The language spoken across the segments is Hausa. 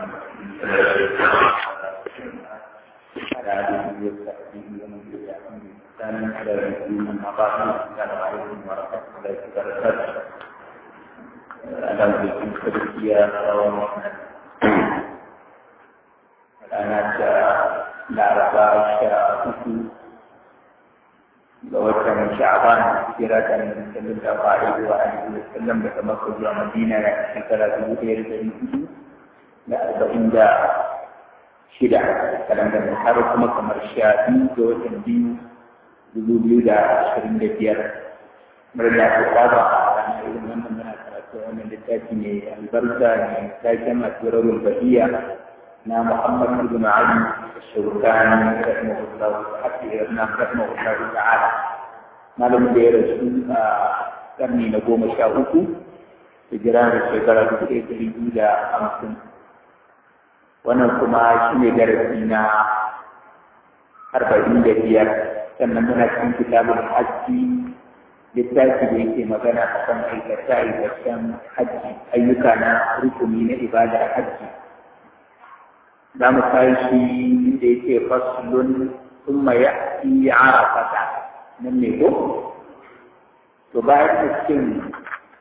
على آله وصحبه ومن تبعهم بإحسان إلى يوم الدين أما بعد السلام عليكم ورحمة الله وبركاته أهلا بكم كبسية ورحمة ranar da laraba sha uku ga watan sha'ban hijira ta annabi sallallahu alaihi wa alihi wa sallam daga makka zuwa madina na shekara dubu ɗaya da ɗari hudu da arba'in da shida kalandar da har kuma kamar sha biyu ga watan biyu dubu biyu da ashirin da biyar murna ta saba a ranar irin wannan muna karatu wannan littafi ne albarka ne taken asirarul bahiya na Muhammad bin Ali Shawkani rahimahullah na rahimahullah ta'ala malamin da ya rasu a karni na goma sha uku hijira da shekara dubu ɗaya ɗari biyu da hamsin wannan kuma shi ne darasi na arba'in da biyar sannan muna cikin kitabun hajji littafi da yake magana a kan aikata aikacen hajji ayyuka na rukuni na ibadar hajji za mu tashi da yake faslun thumma ya'ti arafata nan ne ko to bayan cikin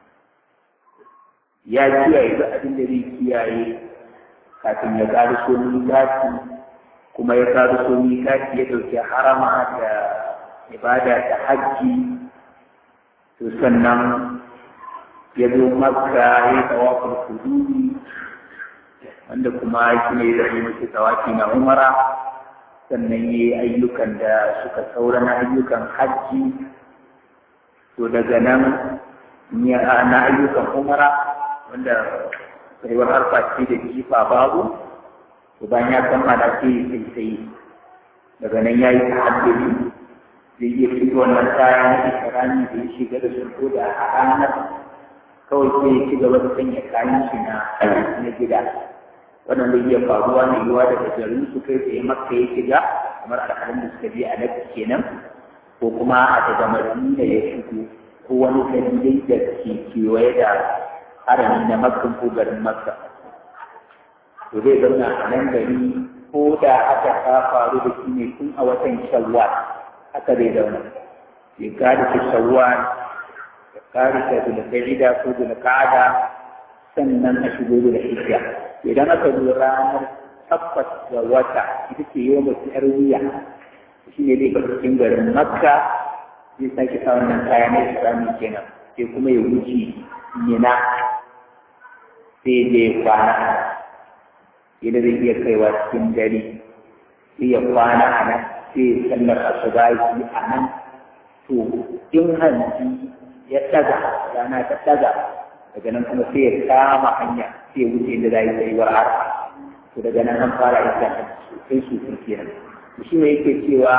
ya kiyaye duk abin da zai kiyaye kafin ya ƙariso mikati kuma ya ƙariso mikati ya ɗauki harama da ibada da hajji to sannan ya zo makka ya yi tawafin hududi wanda kuma shi ne da yi mace tsawafi na umara sannan yi ayyukan da suka saura na ayyukan hajji to daga nan na ayyukan umara wanda tsayuwar harfa ce da jifa babu to bayan ya kammala sai sai sai daga nan ya yi ta'addudi zai iya fito wannan kaya na ikirani da ya shiga da su da a ranar kawai sai ya ci gaba da sanya kayan shi na gida wannan zai iya faruwa ne yiwa daga garin su kai tsaye makka ya shiga kamar alhalin da suka je a nafi kenan ko kuma a daga madina ya shigo ko wani gari dai da ke kewaye da harami na makka ko garin makka to zai zauna a nan gari ko da aka ta faru da shi ne tun a watan shawwal haka zai zauna ya gada ta shawwal ya kare ta zulqa'ida ko zulqa'ada sannan a shigo da hijja idan aka zo ranar tabbas ga wata ita ce yau mace yar wuya shi ne zai bar cikin garin makka zai sake sa wannan kaya na islami kenan sai kuma ya wuce mina sai zai kwana idan zai iya kaiwa cikin dare sai ya kwana a nan sai ya sallar asubahi a nan to in hanci ya ɗaga rana ta ɗaga daga nan kuma sai ya kama hanya sai ya wuce inda za yi tsayuwar arfa to daga nan an fara isa sosai sosai kenan shi ne yake cewa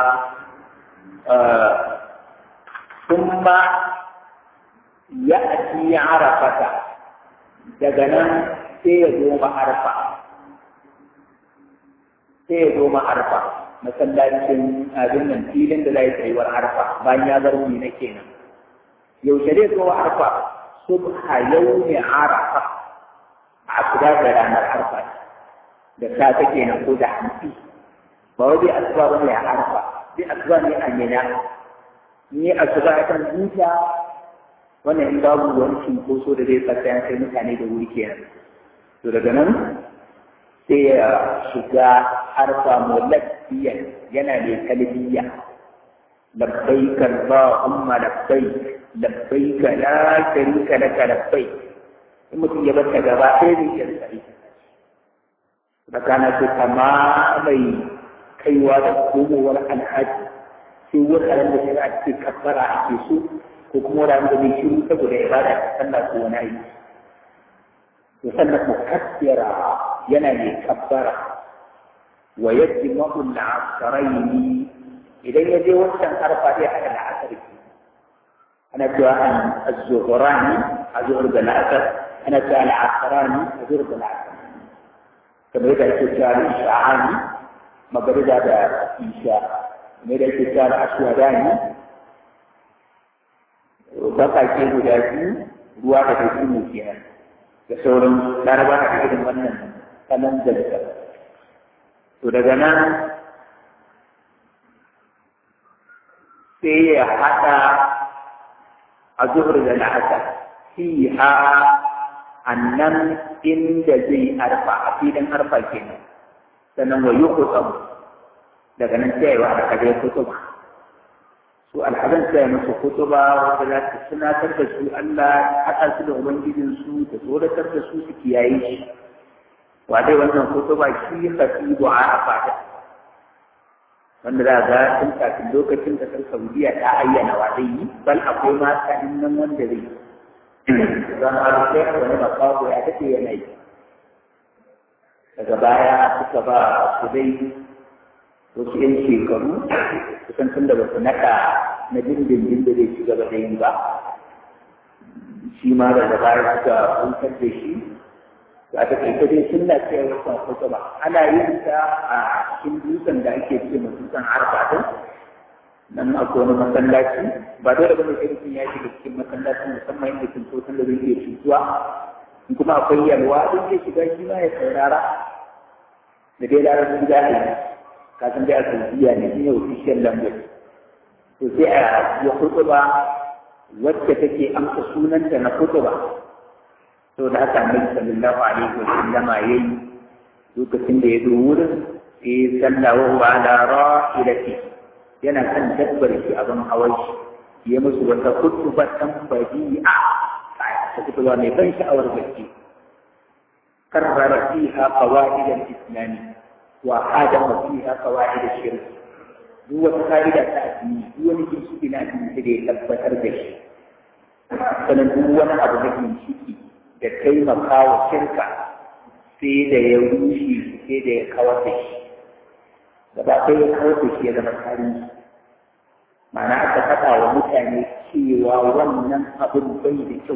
kuma ya ati arafata daga nan sai ya zo arfa sai ya zo arfa masallacin abin nan filin da za yi tsayuwar arfa bayan ya bar na kenan yaushe zai zo arfa subha yawmi arafa a kuda da ranar arfa da safe kenan ko da hanci ba wai bai asuba ba ne a arfa bai asuba ne a mina ni asuba ya kan huta wannan in babu wani cinkoso da zai tsaka ya kai mutane da wuri kenan to daga nan sai ya shiga arfa mulabbiyan yana da talbiya labbaik allahumma labbaik labbaik la sharika laka labbaik in mutum ya bata gaba sai zai iya tsari da kana ce kama mai kaiwa da komowar alhaji sai wuraren da shari'a ce kabbara ake so ko kuma wuraren da mai shiru saboda ibada ta sallah ko wani aiki to sannan mukaddira yana mai kabbara wa yajma'u al-asrayn idan ya je wancan arfa zai haɗa da asar ana cewa an az-zuhrani azhur da al-asr ana cewa al-asrani azhur da al-asr kamar yadda ake cewa al-isha'ani magariba da isha kamar yadda ake cewa al-ashwadani bakake guda biyu ruwa da kai mu kenan da sauran laraba da irin wannan kanan dalga to daga nan sai ya haɗa a zuhur da la'asar fiha annan inda zai arfa a filin arfa kenan sannan wa yuqsam daga nan sai wa aka ga kutuba su alhazan sai musu kutuba wanda za ta tunatar da su Allah haɗa su da ubangijin su da tsoratar da su su kiyaye shi wa dai wannan kutuba shi khatibu arafa wanda za ga tun kafin lokacin da ƙasar Saudiya ta ayyana wa zai yi bal akwai mata nan wanda zai yi zan harshe wani makawo ya daɗe yana yi daga baya suka ba su dai wasu ‘yan shekaru kusan tun da ba su naɗa na dindindin da zai ci gaba da yi ba shi ma daga baya suka kuntar da shi za ta kai dai sunna ce wasan kutuba ana yin ta a cikin dutsen da ake ce ma dutsen arba din nan akwai wani masallaci ba dole bane sai mutum ya shiga cikin masallacin musamman inda kin sosan da zai iya cutuwa in kuma akwai yalwa duk zai shiga shi ma ya saurara da dai larabci za a yi ka san dai a saudiya ne shi ne official language to sai a ya kutuba wacce take amsa sunanta na kutuba to da haka annabi sallallahu alaihi wa sallama yayi lokacin da ya zo wurin sai sallah wa huwa ala rahilati yana kan dabbar shi abin hawan shi ya musu wata kutubatan badi'a ta kutuba mai ban sha'awar bacci karrara fiha qawaid al-islam wa adama fiha qawaid al-shirk duk wata ka'ida ta addini duk wani ginshiki na addini da ya tabbatar da shi sannan duk wani abu na ginshiki da taimaka wa shirka sai da ya rushe sai da ya kawar da shi gaba sai ya kawar da shi ya zama tarihi ma'ana aka faɗa wa mutane cewa wannan abin bai da kyau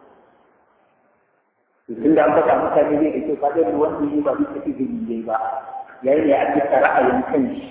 tun da an faɗa mutane bai da kyau ba zai wanda yi ba bisa izini ba yayin da ya bisa ra'ayin kanshi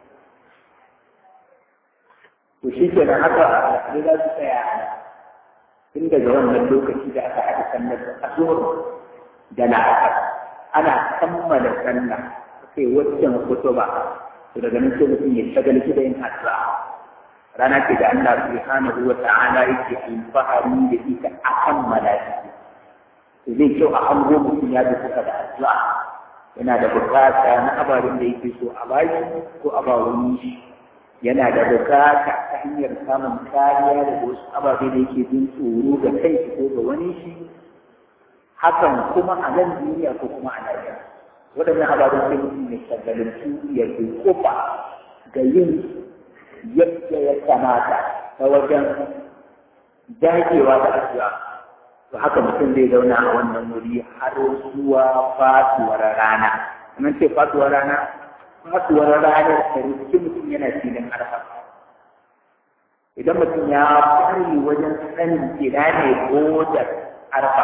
to shi ke nan haka a za su tsaya tun daga wannan lokaci da aka haɗa sallar asuwar da la'akar ana kammala sallah sai waccan kutuba to daga nan sai mutum ya shagalci da yin addu'a rana ce da Allah subhanahu wa ta'ala yake alfahari da ita a kammala shi to zai kyau a hango mutum ya bi kuka da addu'a yana da bukata na ababen da yake so a baki ko a ba wani shi yana da bukata ta hanyar samun kariya daga wasu ababe da yake jin tsoro ga kai ko ga wani shi hakan kuma a nan duniya ko kuma a lafiya waɗannan ababen sai mutum ya shagalantu ya kofa ga yin yadda ya kamata ta wajen dagewa da addu'a to haka mutum zai zauna a wannan wuri har zuwa fatuwar rana kamar ce fatuwar rana fatuwar ranar da rikici mutum yana filin arfa idan mutum ya kware wajen sanin ina ne godar arfa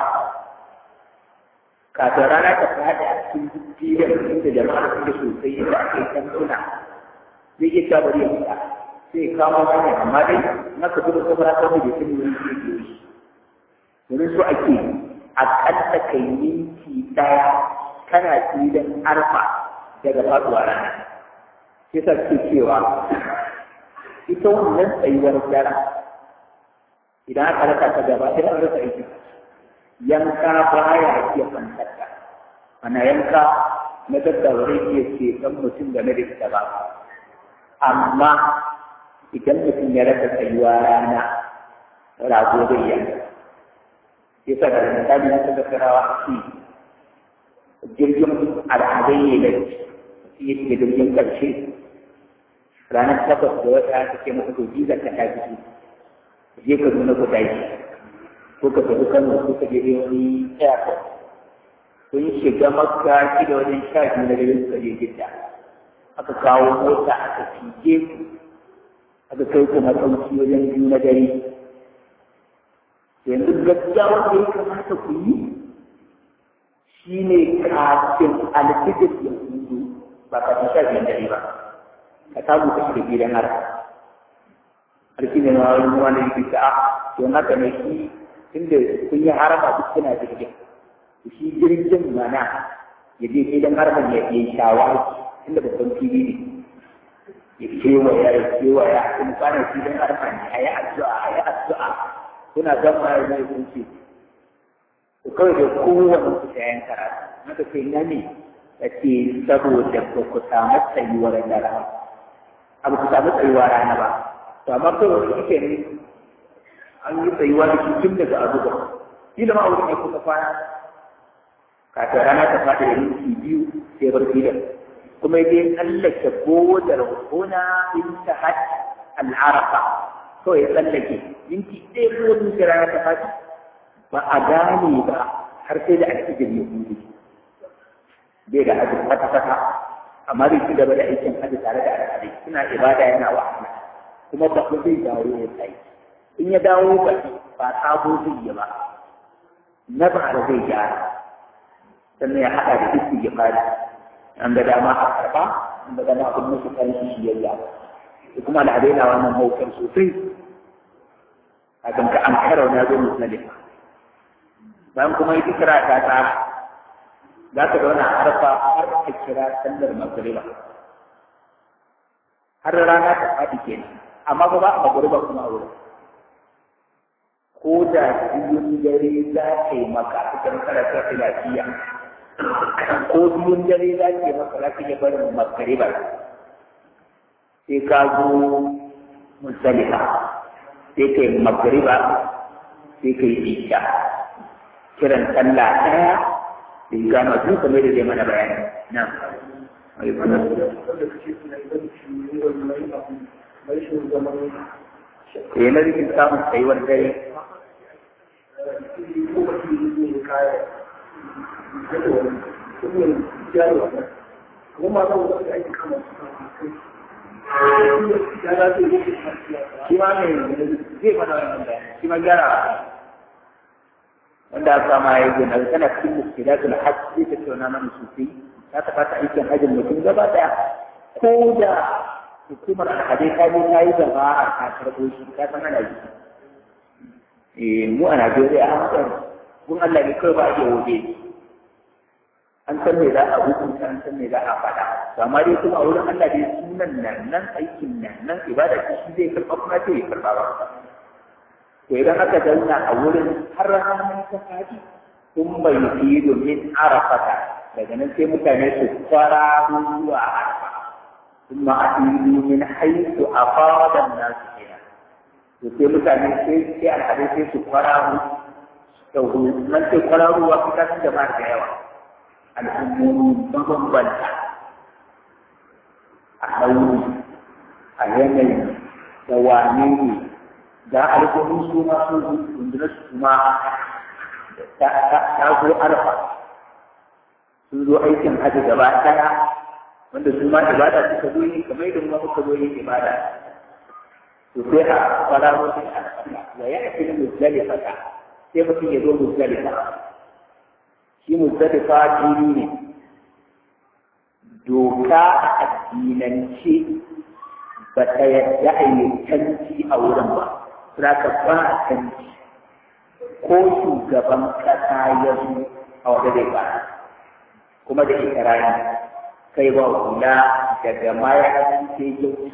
kafin rana ta fada a cikin filin inda jama'a suke sosai yadda ake tantuna zai iya ta bari ya fita sai ya kama wani amma dai na ka zuba kofar ta da sun wuri ke ke yi domin so ake akalla kai minti ɗaya kana filin arfa daga faɗuwa rana sai sa ke cewa ita wannan tsayuwar dara idan aka rasa ta gaba sai an rasa aiki yanka baya iya fantarta ana yanka na daddawar iya ce kan mutum game da ita ba amma idan mutum ya rasa tsayuwa rana rago zai yanka sai sa da misali na tattarawa a ci jirgin al'adai ne da shi yake jirgin ƙarshe ranar takwas da wata ta ce masa to jiza ka ta fito je ka nuna ku tashi ko ka tafi kano ko ka je wani airport kun shiga makka shi da wajen sha biyu na dare suka je jidda aka kawo mota aka cije ku aka kai ku matsauki wajen biyu na dare yanzu gaskiya wanda ya kamata ku yi shi ne kafin alfijir ya hudu ba kafin sha biyar dare ba ka samu ka shiga gidan har alfi ne ma wani wani yake ta a don haka ne shi inda kun yi harama duk suna jirgin shi jirgin mana ya je gidan harkar ya yi shawara inda babban fili ne ya kewaya ya kewaya in kwana filin harkar ne a yi addu'a a yi addu'a kuna gama ya zai kun ce ku kawai da kowane ku ta yan karatu maka ce na ne ya ce saboda ba ku samu tsayuwar rana abu ku samu tsayuwar rana ba to amma kawai shi ke ne an yi tsayuwa da shi tun daga abu ba kila ma wurin ya kuka kwana kafin rana ta faɗi da minti biyu sai bar gidan kuma dai tsallake bodar huna in ta had al'arafa kawai ya tsallake minti ɗaya ko minti rana ta faɗi ba a gane ba har sai da alfijir ya hudu bai da hajji kwata-kwata amma zai ci gaba da aikin hajji tare da al'adai suna ibada yana wahala kuma ba zai dawo ya tsaye in ya dawo ba ba sabo zai yi ba na ba da zai gyara sannan ya haɗa da duk ya fara an ga dama a karɓa an ga dama abin musu kan shi biyayya da kuma al'adai na wannan haukar sosai a kan ka an kara na zo musulun bayan kuma yi kira ta tsara za ka zauna a harfa har ka kira sallar magariba har rana ta faɗi kenan amma ba ba a magariba kuma a wurin ko da biyun dare za ka yi maka a cikin karatu lafiya ko biyun dare za ka yi maka za ka iya barin magariba sai ka zo musalifa sai ka yi magariba sai ka yi isha kiran sallah ɗaya da yi gama su kamar da zai mana bayani na ya na rikin samun tsayuwar dare shi ma ne zai mana wannan bayani shi ma gyara wanda aka sama ya yi na tana cikin muskilatul hajj sai ta tauna mana sosai ta tabbata aikin hajjin mutum gaba daya ko da hukumar alhadai ta je ta yi gaba a ta karɓo shi ta san ana yi eh mu a Najeriya an san kun Allah ne kawai ba a iya waje an san me za a hukunta an san me za a faɗa to amma dai kuma a wurin Allah dai sunan nan nan aikin nan nan ibada shi zai karɓa kuma sai ya karɓa ba to idan aka zauna a wurin har ranar ta faɗi sun bai fi domin arafata daga nan sai mutane su fara zuwa arafa sun ma'adilu min haisu a fadan nasu kenan to sai mutane sai sai alhadai sai su fara su nan sai fara ruwa fita sun da da yawa al'ummomi mabambanta a ɗauri a yanayi da wane ne da alƙawarin su ma sun rundunar su ma ta zo arfa sun zo aikin hajji gaba ɗaya wanda su ma ibada suka zo yi kamar yadda kuma muka zo yin ibada to sai a fara musu arfa wa ya ake muzdalifa sai mutum ya zo muzdalifa shi muzdalifa jini ne doka a addinance ba ta yadda a yi canci a wurin ba za ka ba canci ko shugaban kasa ya zo a wata zai ba kuma da ikirani kai ba hula daga maya sai kyau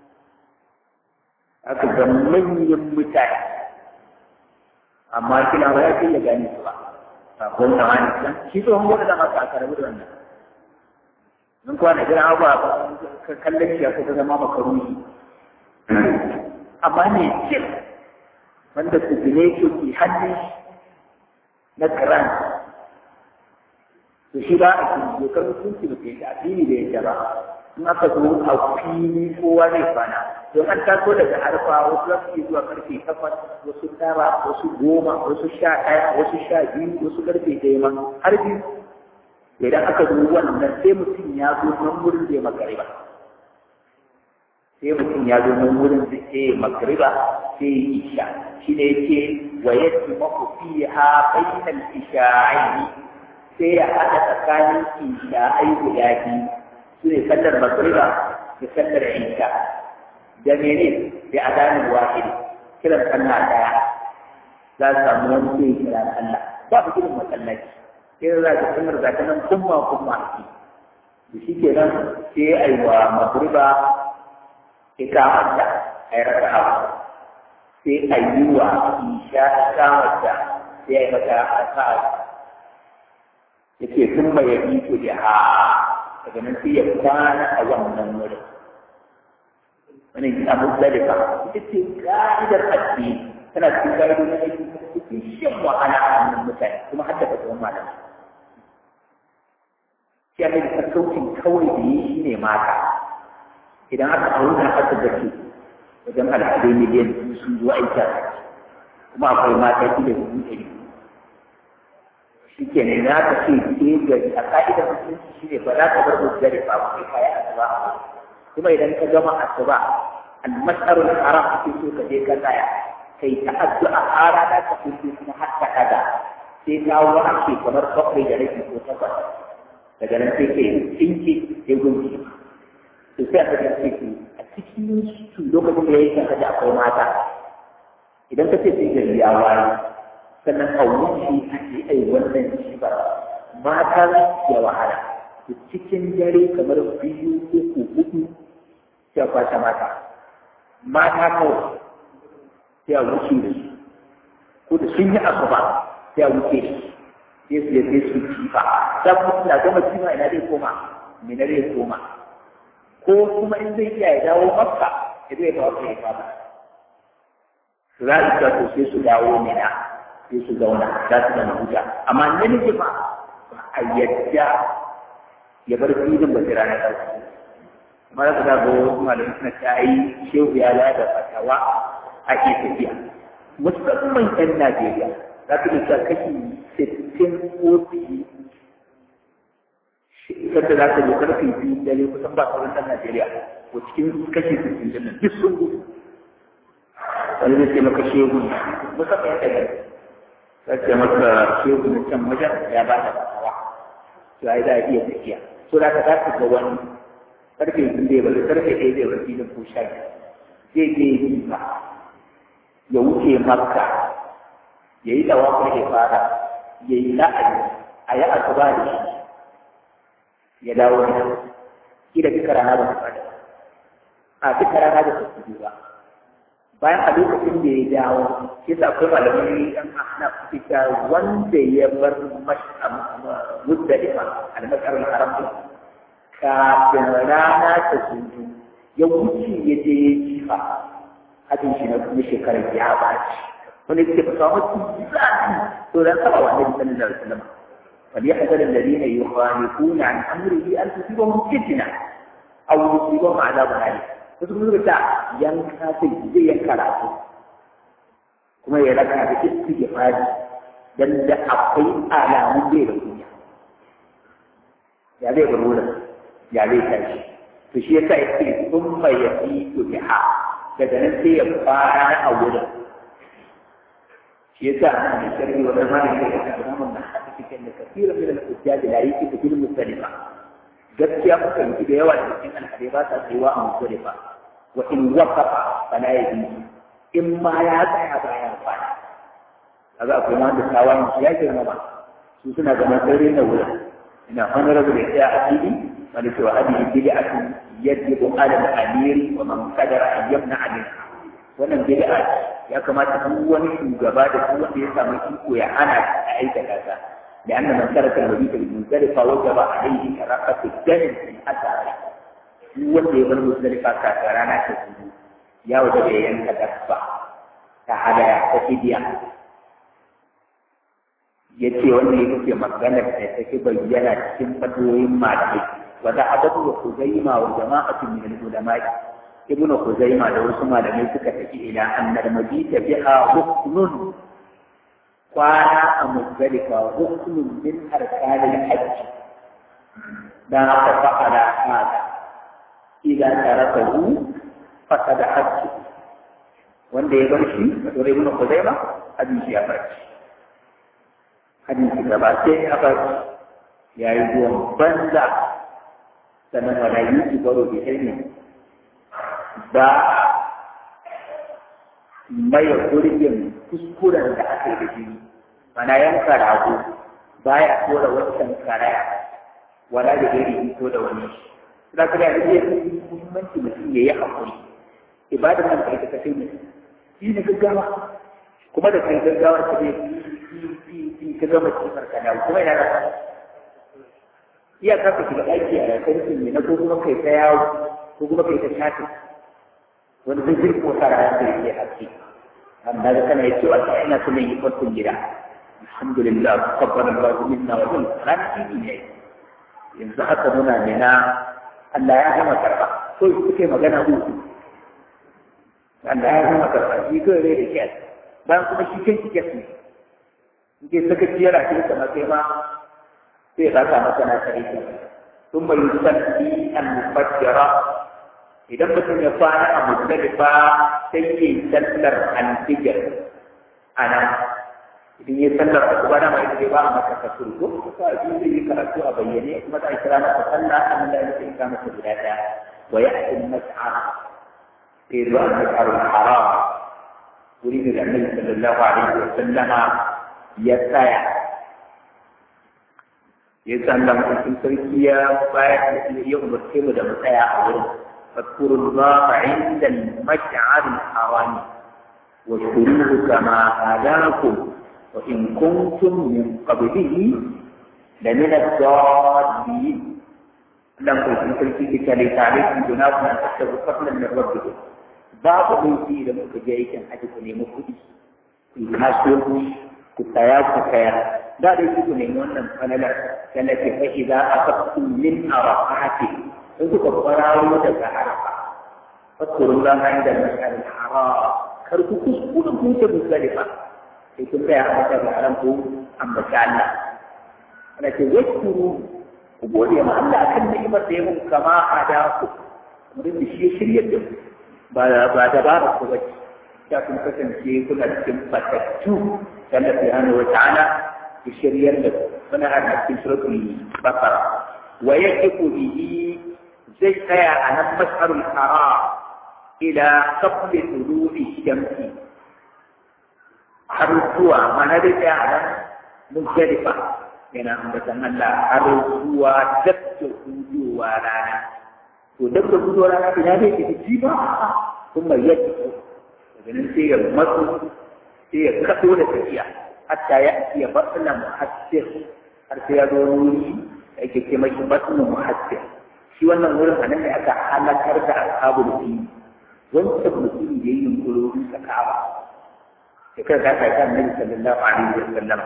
aka ga manyan mutane amma kina ba ya kai ya gane su ba sakon da wani can shi tsohon gwada da masu aka rabu da wannan in kuwa na jira abuwa ka kallon shi ya kuka zama makaruni amma ne cin wanda su gine shi ke hannun na kiran to shi ba a cikin dokar mutunci ba ke addini da yadda ba in aka zo a fili kowa zai kwana don an taso daga harfa wasu za su zuwa karfe takwas wasu tara wasu goma wasu sha ɗaya wasu sha biyu wasu karfe ɗaya ma har biyu idan aka zo wannan sai mutum ya zo nan wurin zai magariba sai mutum ya zo nan wurin zai magariba sai ya isha shi ne yake wa yadda maku fiha bainal isha'aini sai ya haɗa tsakanin isha'ai guda biyu su ne sallar magriba da sallar isha da mene da adanin wahidi kiran sallah daya za su samu wani sai kira sallah ba ku kiran masallaci sai za ka sanar da ta nan kuma kuma ake da shi ke nan sai a yi wa magriba ikamata a yi raka'a sai a yi wa isha ikamata sai a yi mata raka'a ya ce sun mai yabi to da ha daga nan sai ya kwana a wannan wurin wani gina muzdalifa ita ce ka'idar addini tana cikin ka'idodin aiki cikin shan wahala a hannun mutane kuma har da fasuwan malamai shi ake da sassaucin kawai da yi shi ne mata idan aka auna aka gace wajen al'adai miliyan biyu sun zo aiki kuma akwai mata shi da dubu ɗari shi ke ne na ka ce ke gari a ka'idar musulunci shi ne ba za ka bar muzdari ba kai kaya asuba kuma idan ka gama asuba al-mas'arul haram ake so ka je ka tsaya kai ta addu'a har rana ta fito kuma har ta kada sai ta wace kamar bakwai da rabi ko takwas daga nan sai ke tsinke sai gunki to sai aka ce ce a cikin su lokacin da yayi kanka da akwai mata idan ka ce sai gari ya waye sannan a wuce a ce ai wannan shi ba mata ya wahala to cikin dare kamar biyu uku hudu sai a kwashe mata mata kawai sai a wuce da su ko da sun yi asuba sai a wuce da su sai su sai su kifa dan mutum na gama kima ina zai koma me na zai koma ko kuma in zai iya ya dawo makka ya zai ba wata ya fama su za su to sai su dawo mina sai su zauna za su zama huta amma namiji ba a yadda ya bar filin ba sai ranar ƙarshe kuma za ka ga wasu malamai suna ta yi shehu ya da fatawa ake tafiya musamman 'yan Najeriya za ka iya kashi sittin ko fiye kada za ka je karfe biyu dare kusan ba sauran ɗan Najeriya ko cikin kashi sittin din nan duk sun gudu wani zai ce maka shehu musamman 'yan Najeriya za ce maka shehu na can wajen ya ba da fatawa to ai za a iya tafiya so da ka za ka ga wani karfe biyu zai bari karfe ɗaya zai bari filin ko sha zai je yi ba ya wuce makka ya yi dawakar ya fara ya yi la'ayi a yi asuba da shi ya dawo da shi da duka rana ba su fada a duka rana da su ba bayan a lokacin da ya dawo shi sa akwai malamai yan ahna fita wanda ya bar muzdalifa al-masar al-haram kafin rana ta sunju ya wuce ya je ya jifa hajjin shi na kuma shekarar ya baci wani ke fasa wasu zafi to dan saba wa annabi sallallahu alaihi wasallam wal yahdhar alladhina yukhalifuna an amrihi an tusibahum fitna aw yusibahum adhabun alim wasu kuma suka ce yanka sai zai yanka rafu kuma ya raka da istighfari dan da akwai alamun bai da kunya ya zai bar wurin ya zai tashi to shi yasa yake thumma yafitu biha daga nan sai ya fara a wurin shi yasa ana da sharri wa zamanin da ya kawo mun da haka cikin da kafiran min al-hujjaj la yake cikin musalifa gaskiya kuka yi da yawa da cikin alhadi ba sa tsayuwa a musalifa wa in waqafa fala yabi in ma ya tsaya bayan kwana kaga akwai ma da tawayin ya girma ba su suna ga matsayin na wurin ina honorable da ya a fili wanda cewa hadi bid'atun yajibu ala al-amiri wa man qadara an yamna minha wannan bid'a ya kamata duk wani shugaba da duk wanda ya samu iko ya hana a aikata ta da anna man taraka al-mabita bil muzdalifa wajaba alayhi karaqatu damin fi athari duk wanda ya bar muzdalifa ka rana ta zuwa ya wajaba ya yanka dabba ta hadaya ta fidiya yace wanda ya kuke maganar da take bayyana cikin fatoyin malamai wa zahabatu wa khuzaima wa jama'atu min al-ulama ibnu khuzaima da wasu malamai suka tafi ila annal mabita biha hukmun kwana a muzdalifa hukmun min arkanil hajj dan aka fa'ala hada idan tarakahu fasada hajj wanda ya bar shi wato ibnu khuzaima hadisi ya bar shi hadisi gaba sai ya bar ya yi zuwan banza sannan wala yi baro bi ilmi ba maye gurbin kuskuren da aka yi da jini mana yanka rago baya tura wancan karaya wala da iri to da wani za ka da iya muhimmanci mutum ya yi haƙuri ibadar nan kai ta kai ne shi ne gaggawa kuma da kai gaggawar ka ne ka gama cikin kana kuma ina da iya ka ka shiga ɗaki a karfin ne na ko kuma kai ta yawo ko kuma kai ta shafi wani zai zai ko tara ya kai ke haske amma da kana yace wata ina so ne yi farkon gida alhamdulillah tabbara Allah minna wa min ran tiki ne yanzu haka muna nena Allah ya gama karba ko kuke magana uku Allah ya gama karba shi ko rai da kiyas bayan kuma shi kan kiyas ne ke saka ciyar a cikin sama sai ma sai ya kasa masa na kare ki sun bai yusalli al-mufajjara idan mutum ya kwana a muzdalifa sai ya yi sallar al-fijr ana idan ya sallar a kuma dama ita ba a maka kasur ko ko a ji zai yi karatu a bayyane kuma za a kira masa sallah an da ya sai masa guda daya wa ya'ti al-mas'ar sai zuwa al-mas'ar al-haram wuri da annabi sallallahu alaihi wa sallama ya tsaya ya tsalla mutum sarki ya bayar da ya umarce mu da mu tsaya a wurin fadkurun za a inda al-mash'ar al-haram wa shuruhu kama hadakum wa in kuntum min qablihi la min ad-dallin dan ko sun sarki kita ne tare da junabu na tattabu fadlan min rabbikum babu laifi da muka je aikin haji ku nemi kuɗi ku kasuwanci ku saya ku kayar da dai ku nemi wannan falalar التي فإذا أخذتم من عرفات فذكر قراروا daga عرفة فاذكروا الله عند المشعر الحرام كركو كسكون كوتا مختلفة sai kun tsaya a mata da haram ko ambaci Allah ana ce yaskuru ku gode ma Allah akan ni'imar da ya muku kama a da ku mutum da shi ya shirya da ba ba da ba ku bace ya kun kasance kuna cikin fatattu Allah subhanahu wa ta'ala ya shiryar da ku muna a cikin suratul bakara wa yaqifu bihi zai tsaya a nan masharul haram ila qabli tulu'i shamsi har zuwa mana da tsaya a nan muzdalifa yana ambatan Allah har zuwa dabda hudowa rana to dabda hudowa rana ina zai ke ci ba kuma yadda daga nan sai ya matsu sai ya kaso da tafiya hatta ya ya batna muhassir har sai ya zo wuri da ake ce mashi batna muhassir shi wannan wurin a nan ne aka halakar da ashabul fi wancan mutum da yayin kurorin sa kaba sai kai ka kai kan nabi sallallahu alaihi wa sallam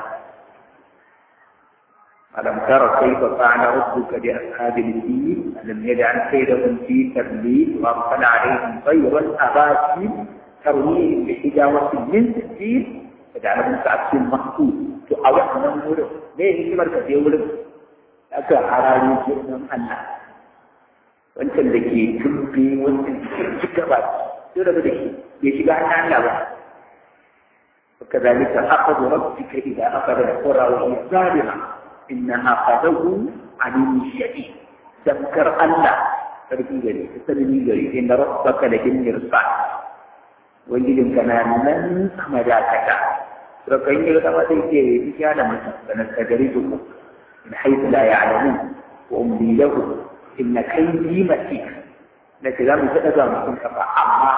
ألم تر كيف فعل ربك بأصحاب الفيل ألم يجعل كيدهم في تضليل وأرسل عليهم طيرا أباسيل ترميهم بحجارة من سجيل فجعلهم كعبس محفوظ to a wannan wurin me hikimar ka je wurin aka hararo girman Allah wancan da ke tumbe wancan ci gaba sai da da shi ya shiga hannun Allah ba وكذلك أخذ ربك إذا أخذ القرى وهي ظالمة إن أخذه عليم شديد تذكر الله فرقي جري تسلمي جري إن ربك لبالمرصاد ويجب كان من مجاكك فكان يغتما تيجي بكان سنستدرجهم من حيث لا يعلمون وأملي لهم إن كيدي متين لكن لم تأذى من أما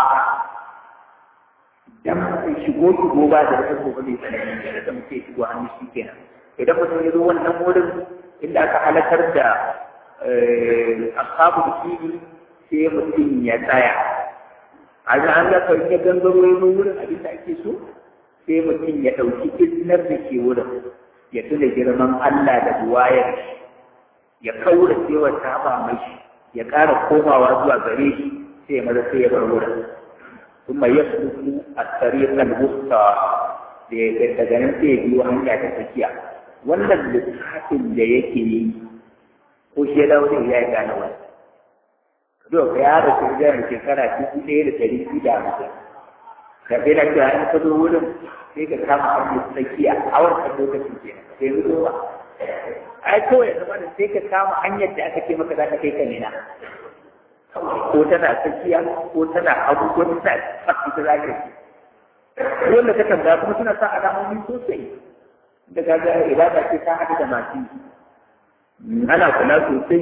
dan shigo shigo ba da wata gobe mai tsanani da muke shigo hannu shi kenan idan mutum ya zo wannan wurin inda aka halakar da ashabu fili sai mutum ya tsaya a ga an ga kawai ya gangaro ya zo wurin abin da ake so sai mutum ya ɗauki iznar da ke wurin ya tuna girman Allah da buwayar shi ya kaura cewa ta ba mai ya ƙara komawa zuwa gare shi sai ya maza sai ya bar wurin ثم يسلك الطريق الوسطى daga nan sai ya biyo hanya ta tsakiya wannan lissafin da yake yi ko shi ya dawo ya yi gane wani do ka ya da shirgar shekara dubu ɗaya da ɗari biyu da hamsin ka bai na cewa in ka zo wurin sai ka kama hanyar tsakiya a wannan lokacin ke sai zo ba ai kawai zama da sai ka kama hanyar da aka ce maka za ka kai ka nena ko tana tsakiya ko tana hagu ko tana fasu ta zaka yi wanda ta tambaya kuma suna sa alamomi sosai da kaga ibada ce ta haɗu da masu ana kula sosai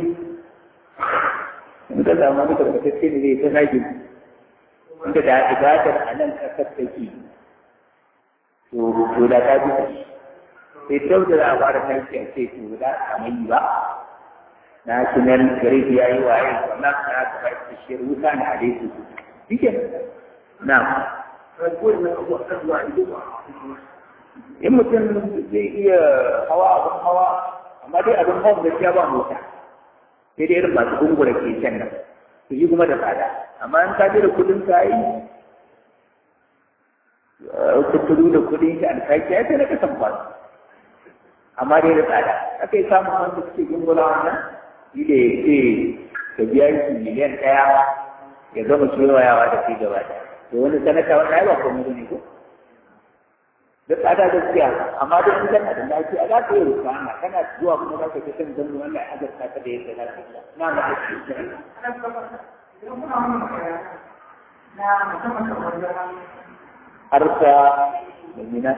in ka samu wani karkatacce ne zai ta zagi inda da ibadar a nan ƙasar take to da ta bisa sai tau da za a fara tashi a ce to da kamar yi ba na sunan gare ya yi waye wannan na ka ba shi shi wuta na hadisi dike na in mutum zai iya hawa abin hawa amma dai abin hawa gaskiya ba mota sai dai irin masu gungura ke can nan su yi kuma da tsada amma in ka da kudin ka yi kuturu da kudin shi alkaki ya sai na kasan ba amma dai da tsada aka yi samun wanda suke gungura wannan shi da ya ce ka biya shi miliyan ɗaya ya gama kewayawa da kai gaba da to wani sanata wani ai ba komai ne ko da tsada gaskiya amma duk in kana da lafiya za ka yi rufa ana kana zuwa kuma za ka fi son zan wannan azarta ka da yadda za ka yi na na harka da mina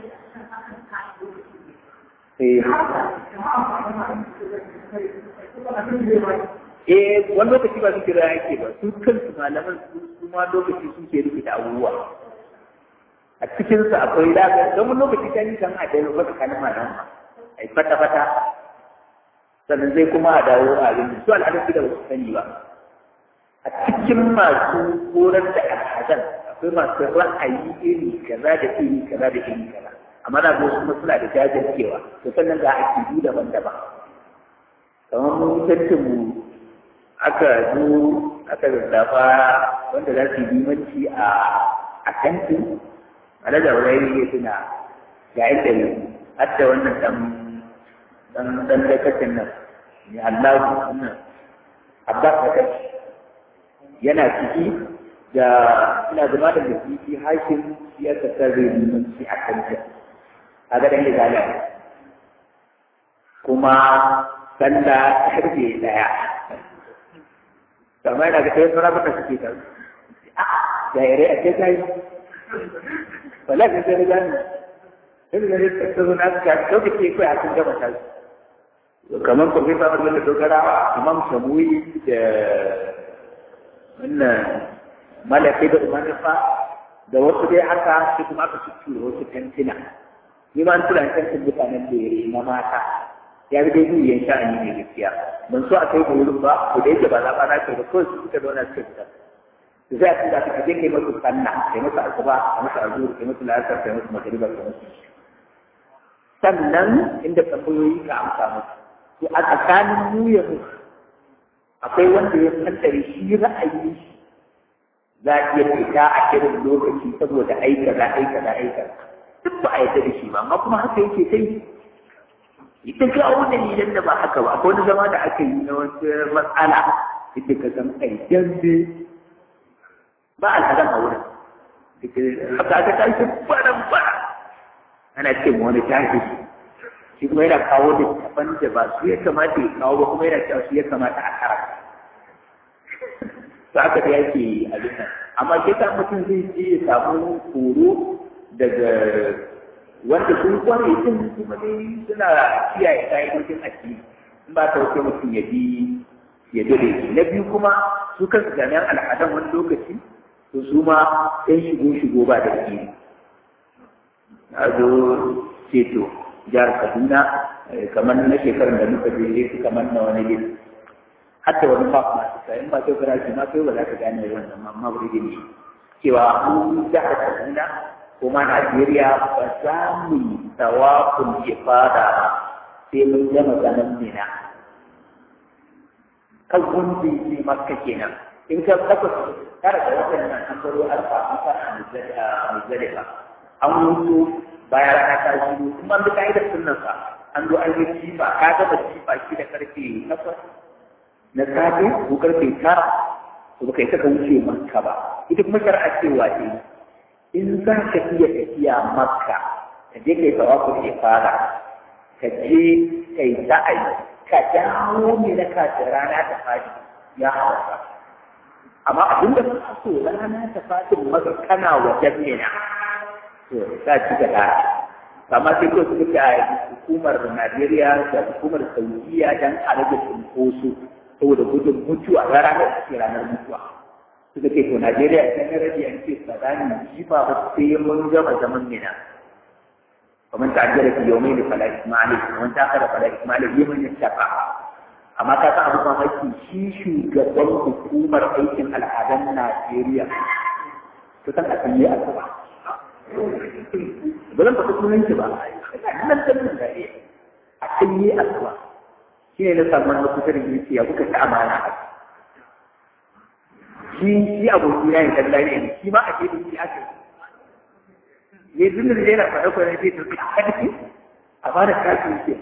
Eh, wani lokaci ba su kira yake ba, su kansu malaman su ma lokaci suke rubuta abubuwa. a cikinsa akwai lafiya don wani lokaci ta yi kan a dawo wata kalma nan a yi fata-fata sannan zai kuma a dawo a yin su al'adun da wasu sani ba a cikin masu horar da al'adan akwai masu ra'ayi iri kaza da iri kaza da iri kaza amma na zo kuma suna da jajircewa to sannan ga akidu daban-daban kamar mun tantin mu aka zo aka zazzafa wanda za su yi limanci a a tantin ala da wurayi ya tuna ga inda ne hatta wannan dan dan dan dakacin nan ne Allah nan Abbas da kai yana ciki da ina zama da mutum hakim ya tsare mun shi a kan ta kaga dan izala kuma sallah harbe daya kamar da kai sauran da suke ta a da yare a kai wala ka sai gani sai da ne ta zo na ka to ke ke kai a cikin gaba ta kamar ko sai ba da dogara imam shamuyi da wannan malaka da umarfa da wasu dai haka shi kuma aka cikin wasu tantina ni ma an tura tantin mutanen da yare na mata ya bi dai duniyan sha'ani ne gaskiya ban so a kai da wurin ba ko da yake ba za ba na kai ba kawai su suka zauna suka fita za a tura ka je kai masu sanna kai masu asuba kai masu azur kai masu la'asar kai masu magariba kai masu sannan inda tambayoyi ka amsa musu to a tsakanin mu ya musu akwai wanda ya kaddare shi ra'ayi shi za a iya fita a irin lokaci saboda aika za aika za aika duk ba a yarda da shi ba amma kuma haka yake kai ita ga wani dalilan da ba haka ba akwai wani zama da aka yi na wasu matsala ita ka san ai dambe ba al'adam a wurin haka aka tashi baran bara ana ce ma wani tashi shi kuma yana kawo da taban da ba su ya kamata ya kawo ba kuma yana cewa su ya kamata a kara to haka da yake abin nan amma ke sa mutum zai je ya samu horo daga wanda sun kware din kuma dai suna kiyaye ka'idojin addini in ba ta wuce mutum ya bi ya dole na biyu kuma su kansu jami'an al'adan wani lokaci to su ma ɗan shigo-shigo ba da ke a zo ceto jihar kaduna kamar na shekarar da muka je su kamar na wani gini hatta wani fak masu sayan ba sai farashi ma kai ba za ka gane wannan mamma wuri gini cewa mu jihar kaduna kuma najeriya ba za mu yi tawafin ifada ba sai mun gama ganin mina kan wanda ya makka kenan in ka takwas tara da waɗannan an baro alfa an fara a muzdalifa an mutu bayan rana ta shiru kuma an bi ka'idar sunnan sa an zo an yi jifa ka gaba jifa shi da karfe takwas na safe ko karfe tara to baka yi saka wuce makka ba ita kuma shari'a cewa ce in za ka iya tafiya makka ka je kai tawafu da fara ka je kai sa'ayi ka dawo ne na kafin rana ta fadi ya hausa amma abin da sun so rana ta fatin maka kana wajen mina to za ci gaba amma sai kawai suka ce a hukumar Najeriya da hukumar Saudiya dan a rage cunkoso saboda gudun mutuwa ga ranar da ke ranar mutuwa suka ce to Najeriya ta na rage an ce tsakanin jifa ba sai mun gama zaman mina ومن تعجل في يومين فلا إثم عليه ومن تأخر فلا إثم عليه يوم يتقى amma ka san abu mamaki shi shugaban hukumar aikin al'adun Najeriya to san a sanye a gaba ba zan faɗi sunan shi ba nan da nan da a sanye a gaba shi ne na samu na kusa da yake ya kuka ta amana a shi shi aboki na yin kalla ne shi ma a ke da shi aka ne duk da yana faɗa kwanan sai ta fi a fara kafin ke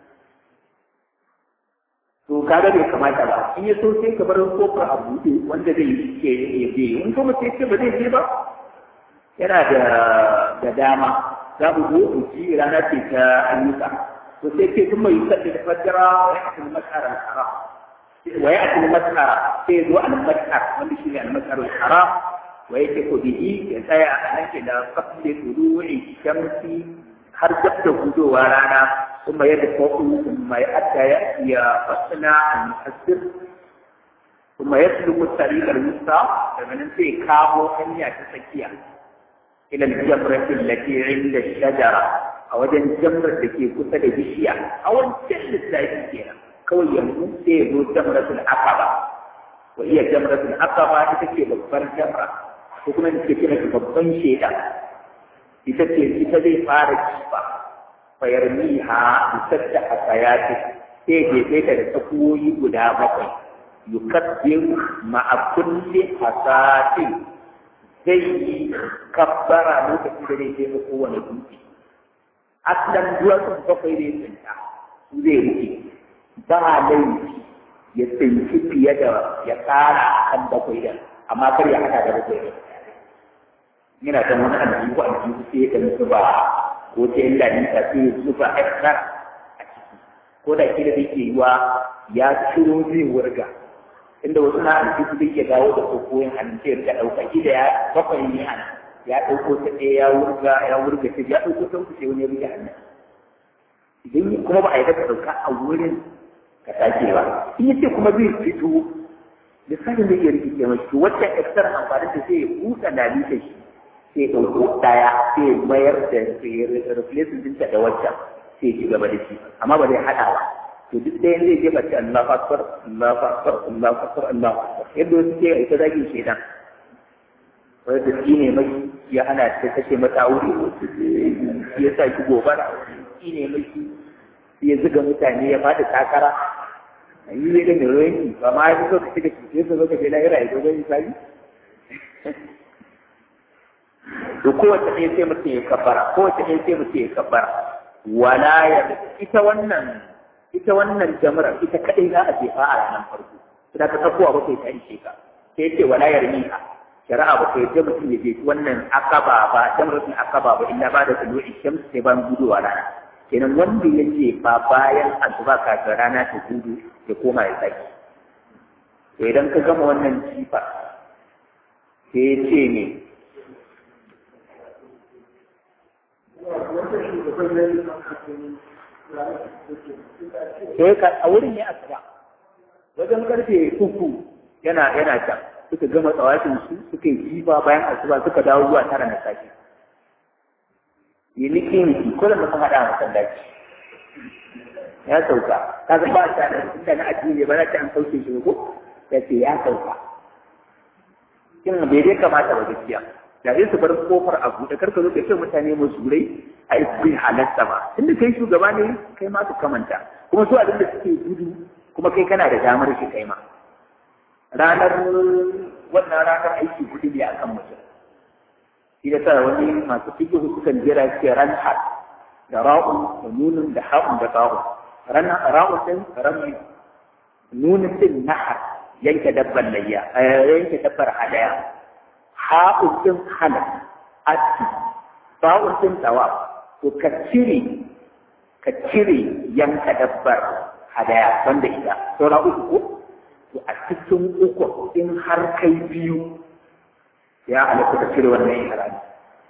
to kaga bai kamata ba in ya so sai ka bar kofar a buɗe wanda zai ke ya je in kuma sai ce ba zai je ba yana da da dama za mu zo mu ci rana ce ta ayyuka to sai ce kuma yi sabbi da fajjara wa ya akil masara al-haram wa ya akil masara sai zo al-masar wanda shi ne al-masar al-haram wa yake ko bihi ya tsaya a nan ke da kafin turu'i shamsi har dab da gudowa rana ثم يدفع ثم يأتى يأتي فصنع المحسر ثم يسلك الطريق الوسطى فمن في كامو أن يتسكيا إلى الجمرة التي عند الشجرة أو جن جمرة التي كتب بشيا أو جل الزايدين كوي يموت سيدو جمرة العقبة وهي جمرة العقبة تتكي ببر جمرة وكما تتكي ببن شيئا تتكي تتكي فارج شفا fayarmiha bisadda hasayati sai jefe ta da tsakuwoyi guda bakwai yukaddir ma'a kulli hasatin zai yi kabbara lokacin da zai jefa kowane dutse aslan duwatsun bakwai zai tsinta su zai rike ba laifi ya tsinci fiye da ya tsara a kan bakwai da amma kar ya hada da bakwai da yana da wani aljihu aljihu sai ya kan ba ko ta yin lalita sai ya zuba extra a ciki ko da kila zai ke yiwa ya ciro zai wurga inda wasu na aljihu zai ke dawo da kokoyin hannun sai ya ɗauka kila ya bakwai ne a ya ɗauko ta ɗaya ya wurga ya wurga ta ya ɗauko ta uku sai wani ya rike hannun idan kuma ba a yi daga ɗauka a wurin ka sake ba in yace kuma zai fito lissafin zai iya rikice mashi wacce extra amfani da sai ya buɗe lalita shi sai ɗauko ɗaya sai mayar da replacement ɗinta da waccan sai ci gaba da shi amma ba zai haɗa ba to duk ɗayan zai jefa ce Allah akbar Allah akbar Allah akbar Allah akbar yadda wasu ke ita zagin shedan wanda shi ne mai ya hana ta kashe mata aure ya sa shi gobara shi ne mai ya zuga mutane ya faɗi takara a yi zai da mai ruwanki ba ma ya fi so ka shiga cuce su zo ka je lahira ya zo zai misali to kowace ɗaya sai mutum ya kabbara kowace ɗaya sai mutum ya kabbara wala ya ita wannan ita wannan jamrar ita kadai za a jefa a ranar farko da ka tsakuwa ba kai ta ishe ka sai ce wala ya rimiha shari'a ba kai je mutum ya je wannan akaba ba jamratin akaba ba illa ba da tulu'i shams sai ban gudowa rana kenan wanda ya ce ba bayan asuba kafin rana ta gudu ya koma ya saki to idan ka gama wannan jifa sai ya ce ne sai ka a wurin ne asuba wajen karfe uku yana yana can suka gama tsawafin su suka yi jifa bayan asuba suka dawo zuwa tara na safe yi niki niki ko da mutum haɗa a masallaci ya sauka ka ga ba ta da na addini ba za ta an sauke shi ko ya ce ya sauka kin bai dai kamata ba gaskiya da zai su bar kofar a buɗe karka zo ka ce mutane musulai a yi bai halatta ba tunda kai shugaba ne kai ma su kamanta kuma su abin da suke gudu kuma kai kana da damar shi kai ma ranar wannan ranar aiki kuɗi ne akan mutum shi da sa wani masu fikihu sukan jira ce ran har da ra'un da nunin da ha'un da ta'un ran ra'un din rami nunin din nahar yanke dabbar layya yanke dabbar hadaya ha'un din halal atti ta'un din tawaf to ka cire ka cire yanka dabbar hadaya wanda ita saura uku ko to a cikin uku in har kai biyu ya halatta ka cire wannan ihrami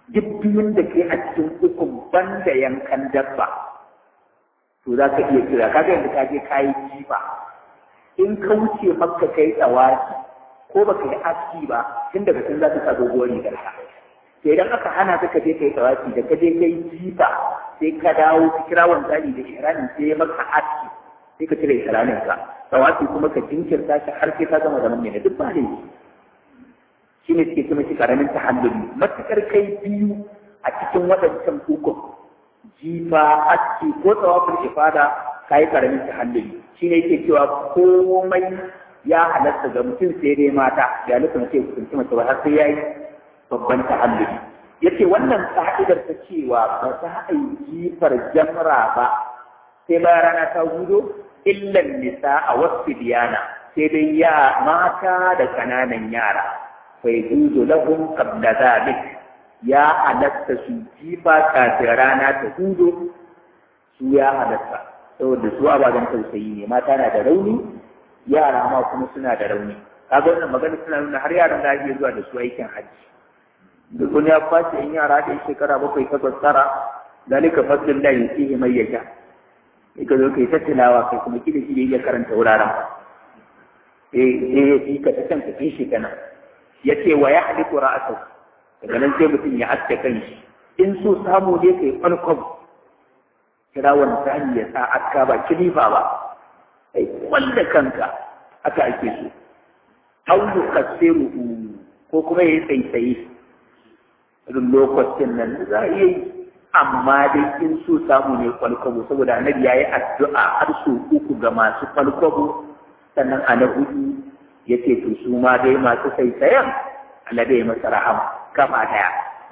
duk biyun da ke a cikin ukun banda yankan dabba to za ka iya kira kaga yanzu ka je kayi jifa in ka wuce makka kai tsawaki ko ba ka yi aski ba tun daga can za ka sa doguwar rigar ka to idan aka hana ka ka je kai tsawaki da ka je kai jifa sai ka dawo ka kira wanzali da shiranin sai maka aski sai ka cire shiranin ka tsawaki kuma ka jinkirta shi har sai ka gama zaman ne duk ba laifi shi ne suke kuma shi karamin tahalluli matukar kai biyu a cikin waɗancan hukun jifa aski ko tsawafin ifada ka yi karamin tahalluli shi ne yake cewa komai ya halatta ga mutum sai dai mata ya nufin ce kusanci mace ba har sai ya yi babban tahalluli yace wannan ka'idar ta cewa ba za a yi jifar jamra ba sai bayan rana ta hudo illan nisa a wasu biyana sai dai ya mata da ƙananan yara faidudu lahum qabla dhalik ya halatta su jifa kafin rana ta hudu su ya halatta saboda su ababen tausayi ne mata na da rauni yara ma kuma suna da rauni kaga wannan magana suna nuna har yaran da ake zuwa da su aikin hajji duk wani ya kwace in yara da shekara bakwai takwas tara dalika fadlin da yusihi mai yasha ka zo kai ta tilawa kai kuma kida shi ya karanta wuraren eh eh yi ka ta can ka kishi kana yace wa ya haliku ra'atu daga nan sai mutum ya aske kanshi in so samu ne kai farkon kira wani sani ya sa aska ba kilifa ba kai wanda kanka aka ake so aw yukassiru ko kuma yayi tsaitsaye irin lokacin nan za a iya yi amma dai in so samu ne kwalkwabo saboda annabi ya yi addu'a har so uku ga masu kwalkwabo sannan a na hudu ya ce to su ma dai masu saisayen Allah bai masa rahama kafa daya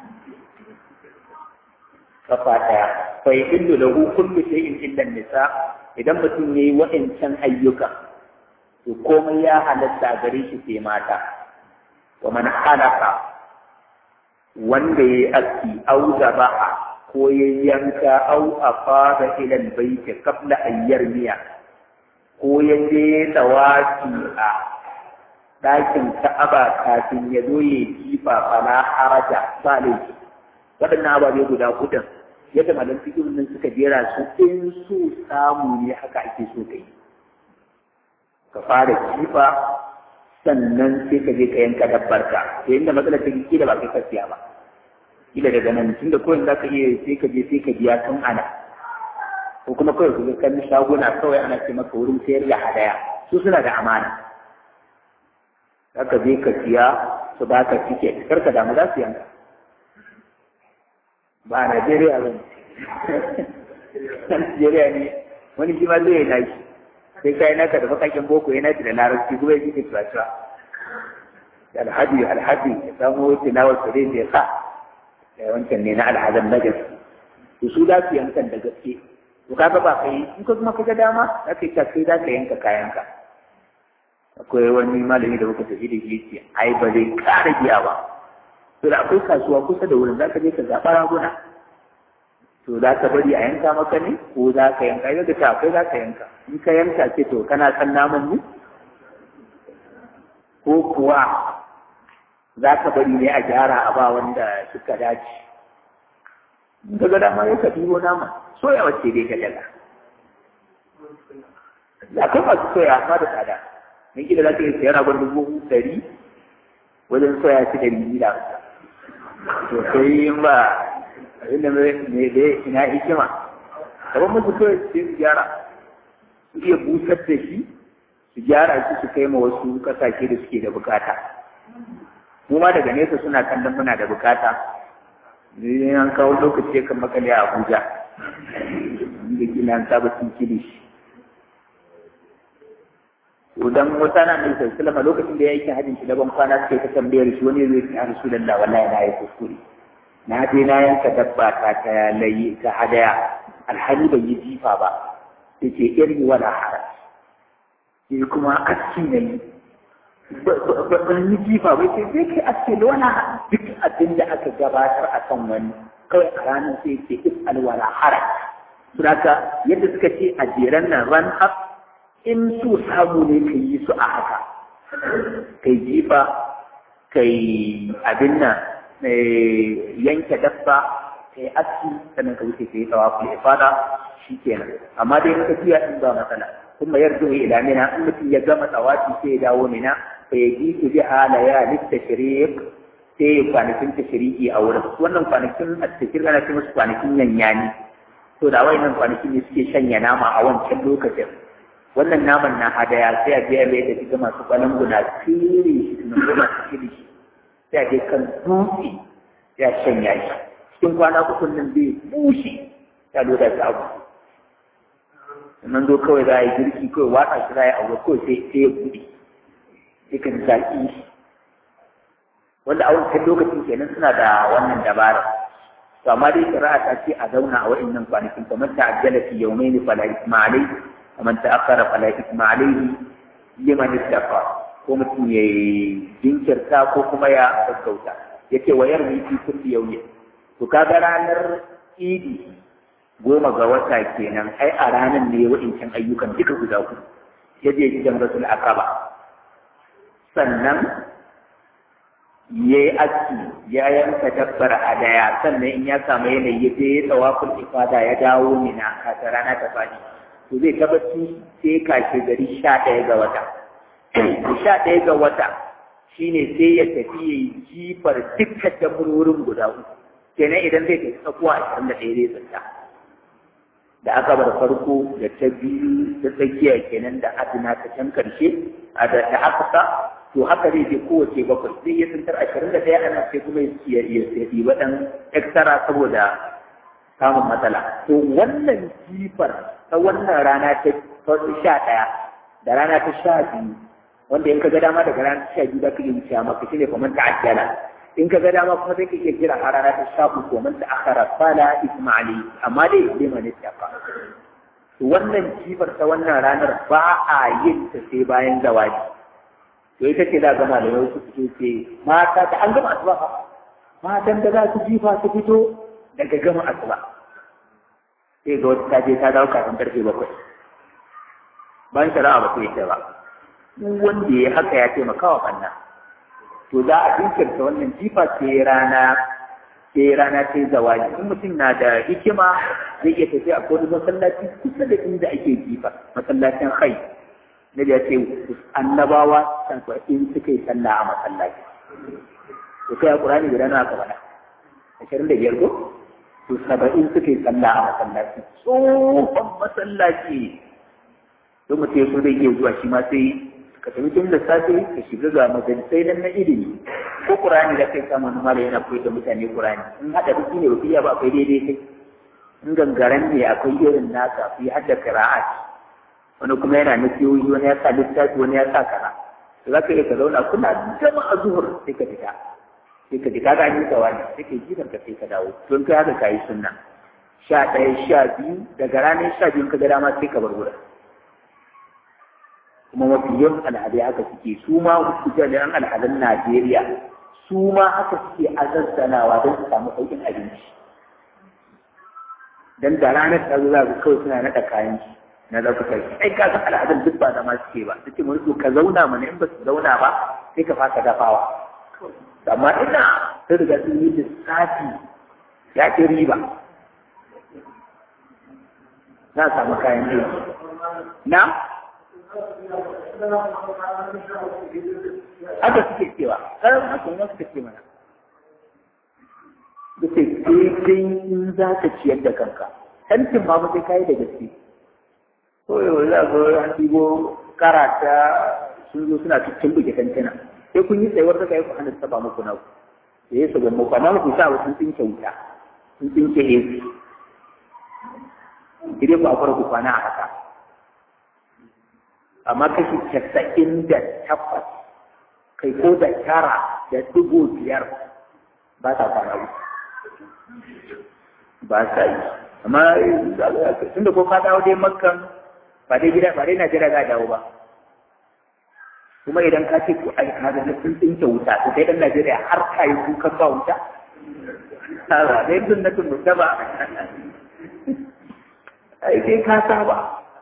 kafa daya fa yahillu lahu kullu shay'in illa nisa idan mutum yayi wa'ancan ayyuka to komai ya halatta gare shi sai mata wa man halaka wanda yayi aski au zabaha ko ya yanka au afada ila albayt qabla an yarmiya ko ya je tawafi a ɗakin Ka'aba kafin ya zo ya jifa fala haraja ba laifi waɗannan ababe guda hudun yadda malam fikirin nan suka jera su in so samu ne haka ake so ka yi ka fara jifa sannan sai ka je ka yanka dabbar ka to inda matsalar ta kila ba kai ka siya ba kila daga nan tunda kawai za ka iya sai ka je sai ka biya tun ana ko kuma kawai ka ga kan shaguna kawai ana ce maka wurin sayar da hadaya su suna da amana aka je ka siya su ba ka tiket kar ka damu za su yanka ba a Najeriya ba ne Najeriya ne wani shi ma zai yi nashi sai ka yi naka da bakakin boko ya nashi da larabci kuma ya ji ka cuwa alhaji alhaji ya samu tilawar su dai ya sa da wancan ne na alhazan na gaske to su za su yankan da gaske to kaga ba kai in ka kuma kaga dama za ka yi sai za ka yanka kayanka akwai wani malami da muka tafi da shi ce ai ba zai ƙara biya ba to da akwai kasuwa kusa da wurin za ka je ka zaɓa raguna to za ka bari a yanka maka ne ko za ka yanka yau da ta akwai za ka yanka in ka yanka ce to kana san naman ne ko kuwa za ka bari ne a gyara a ba wanda suka dace in ka ga dama ya ka ɗibo nama soya wacce dai ka daga da kai masu soya amma da tsada in kila za ka yi sayar ragon dubu ɗari wajen soya shi da biyu da to sai in ba abinda mai da ina hikima gaban musu kawai sai su gyara su iya busar da shi su gyara shi su kai ma wasu kasashe da suke da bukata mu ma daga nesa suna kallon muna da bukata ne an kawo lokaci kan makale a Abuja inda kila an saba cin kilishi idan wata na mai sallama lokacin da ya yi hajjin shi daban kwana suke ta tambayar shi wani zai fi rasu da wallahi na yi kuskure na je na yanka dabba ta ta layi ta hadaya alhali ban yi jifa ba sai ce irin wala hara sai kuma aski na yi ban yi jifa ba sai sai kai aski da wala duk abin da aka gabatar a kan wani kawai a ranar sai ce is alwala hara Suraka yadda suka ce a jeren nan ran up in su samu ne ka yi su a haka kai jifa kai abin nan yanke dabba ta yi aski sannan ka wuce ka yi tsawafu ya fada shi kenan amma dai ka tafiya in ba matsala kuma yarda ila mina in mutum ya gama tsawafi sai ya dawo mina fa ya ji su biha layalin tashriq sai ya kwanakin tashriki a wurin wannan kwanakin at-tashriq ana ce musu kwanakin yanyani to da wayannan kwanakin ne suke shanya nama a wancan lokacin wannan naman na hadaya sai a je a mai da shiga masu balanguna fere shi na goma su fere shi sai a je kan dutse ya shanya shi cikin kwana uku nan zai bushe ya loda ta abu sannan zo kawai za a yi girki kawai watsa shi za a yi abu kawai sai sai ya buɗe sai ka zaƙi wanda a wancan lokacin kenan suna da wannan dabara to amma dai shari'a ta ce a zauna a wa'annan kwanakin kamar ta ajjala fi yawmaini fala isma alayhi ومن تأخر فلا إثم عليه لمن اتقى ko mutum ya jinkirta ko kuma ya gaggauta yace wa yarmi fi kulli yawmin to kaga ranar idi goma ga wata kenan ai a ranar ne wa'incan ayyukan duka guda uku ya je gidan rasul akaba sannan ya yi aski ya yanka dabbar hadaya sannan in ya samu yanayi ya je ya tsawafin ifada ya dawo mina kasa rana ta fadi to zai tabbaci sai kashe gari sha ɗaya ga wata sha ɗaya ga wata shine sai ya tafi ya yi jifar dukkan damurorin guda uku kenan idan zai tafi tsakuwa ashirin da ɗaya zai tsanta da aka bar farko da ta biyu ta tsakiya kenan da adina ta can karshe a da ta haka to haka zai je kowace bakwai zai iya tsantar ashirin da ɗaya ana sai kuma ya yi waɗan extra saboda samun matsala to wannan jifar ta wannan rana ta sha ɗaya da rana ta sha biyu wanda in ka ga dama daga rana ta sha biyu za ka iya wuce maka shine kamar ta ajjala in ka ga dama kuma sai ka iya kira a rana ta sha uku kamar ta akhara fala ismaili amma dai liman ittaqa to wannan jifar ta wannan ranar ba a yin ta sai bayan zawaji to ita ce za ga malamai su fito ce mata ta an gama asuba matan da za su jifa su fito daga gama asuba sai ga wata taje ta dawo kafin karfe bakwai bayan shari'a ba ta yi ba duk wanda ya haka ya taimaka wa ɓanna to za a jinkirta wannan jifa sai rana sai rana ta yi zawali in mutum na da hikima zai iya tafiya a kodin masallaci kusa da inda ake jifa masallacin hai na da ya ce annabawa san in suka yi sallah a masallaci to kai a ƙurani guda nawa aka faɗa ashirin da biyar ko to saba'in suka yi sallah a masallaci tsohon masallaci don mutum ya so zai iya zuwa shi ma sai ka tafi tun da safe ka shiga ga majalisai nan na ilimi ko qur'ani da kai samu wani malami yana koyar da mutane qur'ani in hada biki ne ba ba akwai daidai kai in gangaren ne akwai irin naka fi hadda qira'at wani kuma yana nasiyoyi wani ya sa littafi wani ya sa kara to za ka iya ka zauna kuna gama a zuhur sai ka fita sai ka fita ga ni wani sai ka jiran ka sai ka dawo don kai haka kayi sunna sha ɗaya sha biyu daga ranar sha biyu ka ga dama sai ka bar wurin kuma mafi yawan al'adai haka suke su ma jami'an al'adun Najeriya su ma haka suke azazzanawa don su samu sauƙin abinci dan da ranar ta zo za ku kawai suna naɗa kayan shi na ɗaukakar shi ai ka san al'adun duk ba zama suke ba suke mun so ka zauna mana in ba su zauna ba sai ka fasa dafawa amma ina sai riga sun yi lissafi ya ce riba na samu kayan aiki na haka suke cewa ƙarar haka ne suka ce mana da ce daidai in za ka ciyar da kanka tantin ma ba sai kayi da gaske ko yau za ka an ɗigo karata sun zo suna cikin buge tantina sai kun yi tsayuwar da kai ku hana saba muku na ku da ya saba muku amma ku sa sun tsinke wuta sun tsinke ezi idan ku akwai ku kwana a haka amma kashi casa'in da takwas kai ko da tara da dubu biyar ba ta kwana uku ba sa yi amma tunda ko ka dawo dai makkan ba dai gida ba dai Najeriya za a dawo ba kuma idan ka ce ko ai ka ga sun tsinke wuta to kai dan Najeriya har ka yi kukan ba wuta ba dai sunnatin mutaba ai sai ka saba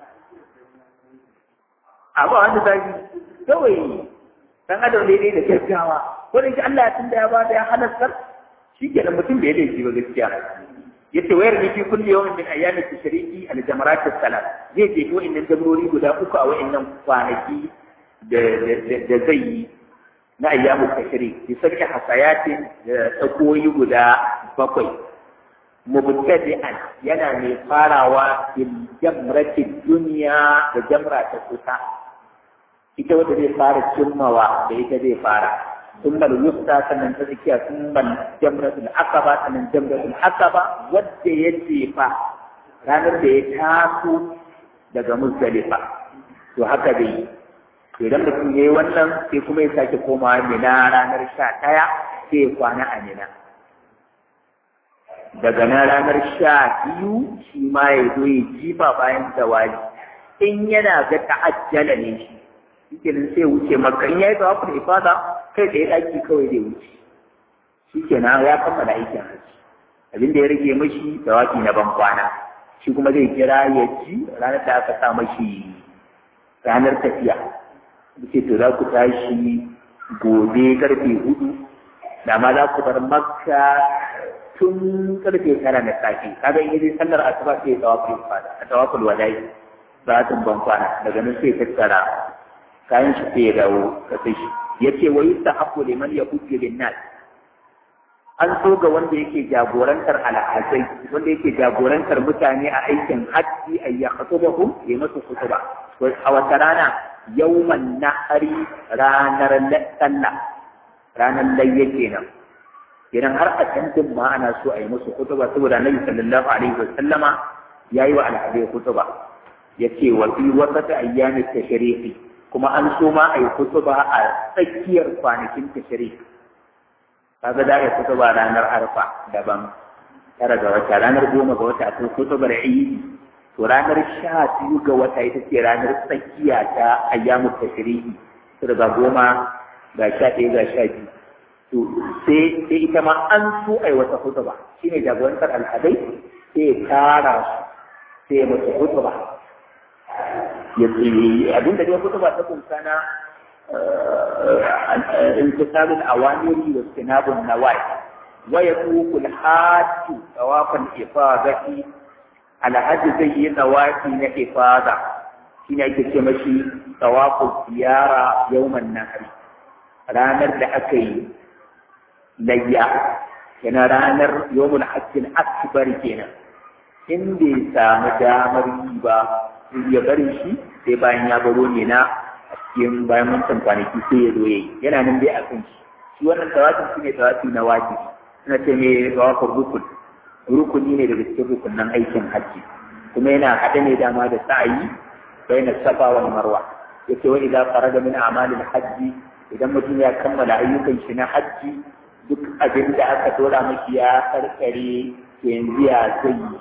abu wanda zaki kawai dan adam daidai da gaggawa ko da Allah ya tunda ya ba da ya halartar shi kenan mutum bai laifi ba gaskiya yace wayar ne fi kulli yawmin min ayyami tashriki al jamarat salat zai je ko innan jamrori guda uku a wayannan kwanaki da da zai yi na ayyamu tashrik bi sab'i hasayatin da tsakoyi guda bakwai mubtadi'an yana mai farawa bil jamrati dunya da jamra ta kusa ita wanda zai fara cimmawa da ita zai fara ثم الوسطى sannan ta tsakiya ثم الجمرة العقبة sannan جمرة العقبة wadda ya jefa ranar da ya taso daga Muzdalifa to haka dai to idan mutum yayi wannan sai kuma ya sake komawa Mina ranar sha ɗaya sai ya kwana a Mina daga nan ranar sha biyu shi ma ya zo ya jifa bayan zawali in yana ga ta'ajjala ne shi shikenan sai wuce maka in yayi tawaful ifada kai da daki kawai zai wuce shikenan ya kammala aikin haji abin da ya rage mashi tawafi na ban kwana shi kuma zai kira ya ci ranar da aka sa mashi ranar tafiya ce to za ku tashi gobe karfe hudu da ma za ku bar makka tun karfe tara na safe kaga in yi sallar asuba sai tawaful ifada a tawaful wadai ba ban kwana daga nan sai tattara kayan shi sai ya dawo ka sai shi yace wa yustahabu liman yahujju bin nas an so ga wanda yake jagorantar alhazai wanda yake jagorantar mutane a aikin hajji ay yakhutubahum ya masu kutuba a wata rana yawman nahari ranar sallah ranar layya kenan idan har a tantin ma ana so a yi musu kutuba saboda annabi sallallahu alaihi wa sallama yayi wa alhazai kutuba yace wa fi wasati ayyamit tashriqi kuma an so ma a yi kutuba a tsakiyar kwanakin tashrik kaga da ya kutuba ranar arfa daban tara ga wata ranar goma ga wata akwai kutubar idi to ranar sha biyu ga wata ita ce ranar tsakiya ta ayyamu tashriki to daga goma ga sha ɗaya ga sha biyu to sai sai ita ma an so a yi wata kutuba shine jagorantar alhadai sai ya tara su sai ya mutu kutuba abin da dai kutuba ta kunsa na intisabul awamiri wa sinabun nawai wa yaququ al-hajj tawafan ifadati al-hajj zai yi tawafi na ifada shine ake ce mashi tawafu ziyara yawman nahri ranar da aka yi layya yana ranar yawmul hajj akbar kenan in bai samu damar yi ba ya bari shi sai bayan ya baro ne na a cikin bayan wancan kwanaki sai ya zo yayi yana nan dai a kan shi shi wannan tawafin shi ne tawafi na wajibi suna ce mai tawafin rukun rukuni ne daga cikin rukunan aikin hajji kuma yana haɗe ne dama da sa'ayi bayan safa wal marwa yace wa idza faraga min a'malil hajji idan mutum ya kammala ayyukan shi na hajji duk abin da aka dora miki ya karkare yanzu ya zai yi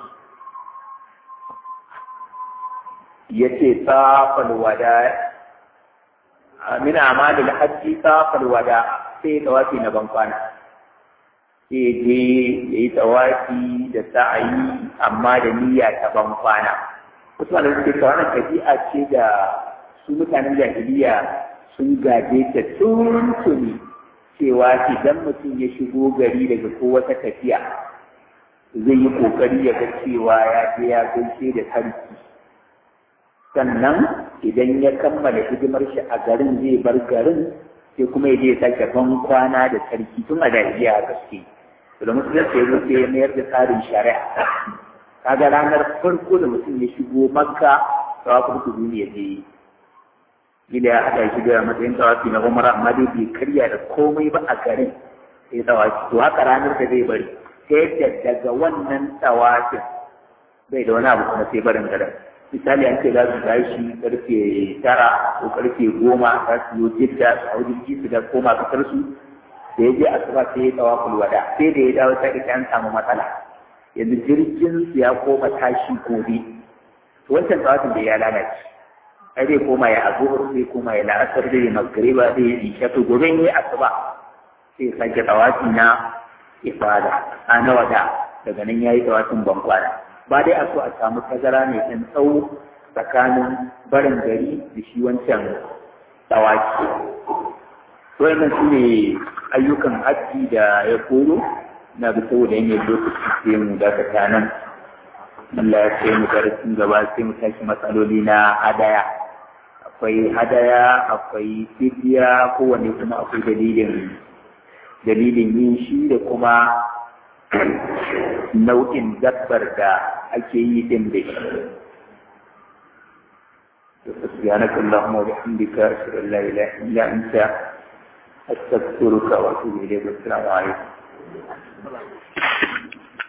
yace safal wada min amalil hajji safal wada sai tawafi na bankwana sai je yayi tawafi da sa'ayi amma da niyya ta bankwana wasu malamai suke cewa wannan tabi'a ce da su mutanen jahiliya sun gaje ta tuntuni cewa idan mutum ya shigo gari daga ko wata tafiya zai yi kokari ya ga cewa ya je ya gaishe da sarki sannan idan ya kammala hidimar shi a garin zai bar garin sai kuma ya je ya sake ban kwana da sarki tun a jahiliya a gaske to da musulunci ya zo sai ya mayar da tsarin shari'a kaga ranar farko da mutum ya shigo makka tawafin kudu ya je gida ya haɗa shi da matsayin tawafi na umara amma dai bai karya da komai ba a garin sai tawafi to haka ranar da zai bari sai yadda daga wannan tawafin bai da wani abu kuma sai barin garin misali an ce za su tashi karfe tara ko karfe goma za su yi jidda su hau jirgi su da koma kasar su da ya je asuba sai ya tawaful wada sai da ya dawo sai an samu matsala yanzu jirgin su ya koma tashi gobe wancan tawafin da ya lalace ai zai koma ya azuhur zai koma ya la'asar zai magriba zai yi isha to gobe ne asuba sai ya sake tawafi na ifada a na wada daga nan yayi tawafin bankwana ba dai a so a samu tazara mai ɗan tsawo tsakanin barin gari da shi wancan tawaki wannan su ne ayyukan hajji da ya koro na ga saboda yin lokaci sai mu dakata nan Allah ya sai mu darasin gaba sai mu tashi matsaloli na hadaya akwai hadaya akwai fidiya kowanne kuma akwai dalilin dalilin yin shi da kuma nau'in dabbar da ake yi din da shi سبحانك اللهم وبحمدك أشهد أن لا إله إلا أنت أستغفرك وأتوب إليك والسلام عليكم